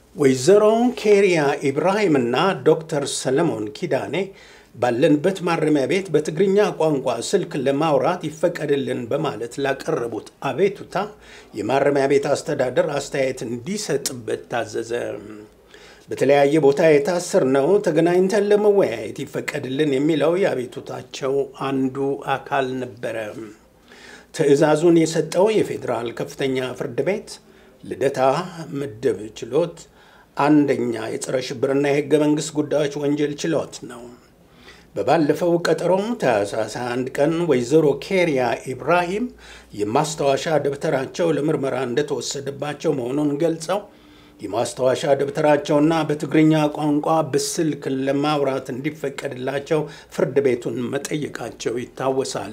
ወይዘሮ ኬሪያ ኢብራሂምና ዶክተር ሰለሞን ኪዳኔ ባለንበት ማረሚያ ቤት በትግርኛ ቋንቋ ስልክ ለማውራት ይፈቀድልን በማለት ላቀረቡት አቤቱታ የማረሚያ ቤት አስተዳደር አስተያየት እንዲሰጥበት ታዘዘ። በተለያየ ቦታ የታሰርነው ተገናኝተን ለመወያየት ይፈቀድልን የሚለው የአቤቱታቸው አንዱ አካል ነበረ። ትዕዛዙን የሰጠው የፌዴራል ከፍተኛ ፍርድ ቤት ልደታ ምድብ ችሎት አንደኛ የጸረ ሽብርና የሕገ መንግሥት ጉዳዮች ወንጀል ችሎት ነው። በባለፈው ቀጠሮም ታህሳስ 21 ቀን ወይዘሮ ኬሪያ ኢብራሂም የማስታወሻ ደብተራቸው ለምርመራ እንደተወሰደባቸው መሆኑን ገልጸው የማስታወሻ ደብተራቸውና በትግርኛ ቋንቋ በስልክ ለማውራት እንዲፈቀድላቸው ፍርድ ቤቱን መጠየቃቸው ይታወሳል።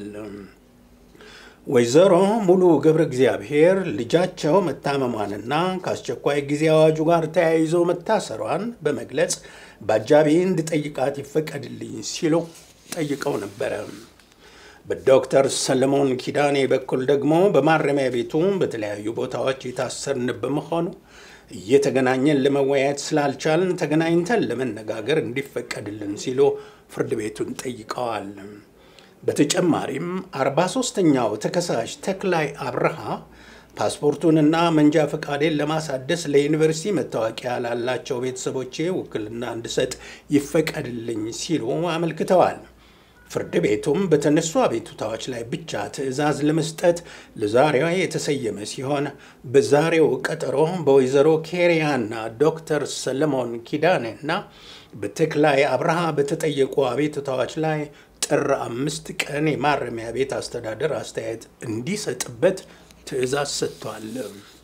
ወይዘሮ ሙሉ ገብረ እግዚአብሔር ልጃቸው መታመሟንና ከአስቸኳይ ጊዜ አዋጁ ጋር ተያይዞ መታሰሯን በመግለጽ በአጃቢ እንድጠይቃት ይፈቀድልኝ ሲሉ ጠይቀው ነበረ። በዶክተር ሰለሞን ኪዳኔ በኩል ደግሞ በማረሚያ ቤቱ በተለያዩ ቦታዎች የታሰርን በመሆኑ እየተገናኘን ለመወያየት ስላልቻልን ተገናኝተን ለመነጋገር እንዲፈቀድልን ሲሉ ፍርድ ቤቱን ጠይቀዋል። በተጨማሪም 43ኛው ተከሳሽ ተክላይ አብርሃ ፓስፖርቱንና መንጃ ፈቃዴን ለማሳደስ ለዩኒቨርሲቲ መታወቂያ ላላቸው ቤተሰቦቼ ውክልና እንድሰጥ ይፈቀድልኝ ሲሉ አመልክተዋል። ፍርድ ቤቱም በተነሱ አቤቱታዎች ላይ ብቻ ትዕዛዝ ለመስጠት ለዛሬዋ የተሰየመ ሲሆን በዛሬው ቀጠሮ በወይዘሮ ኬሪያና ዶክተር ሰለሞን ኪዳኔና በተክላይ አብርሃ በተጠየቁ አቤቱታዎች ላይ ጥር አምስት ቀን የማረሚያ ቤት አስተዳደር አስተያየት እንዲሰጥበት ትዕዛዝ ሰጥቷል።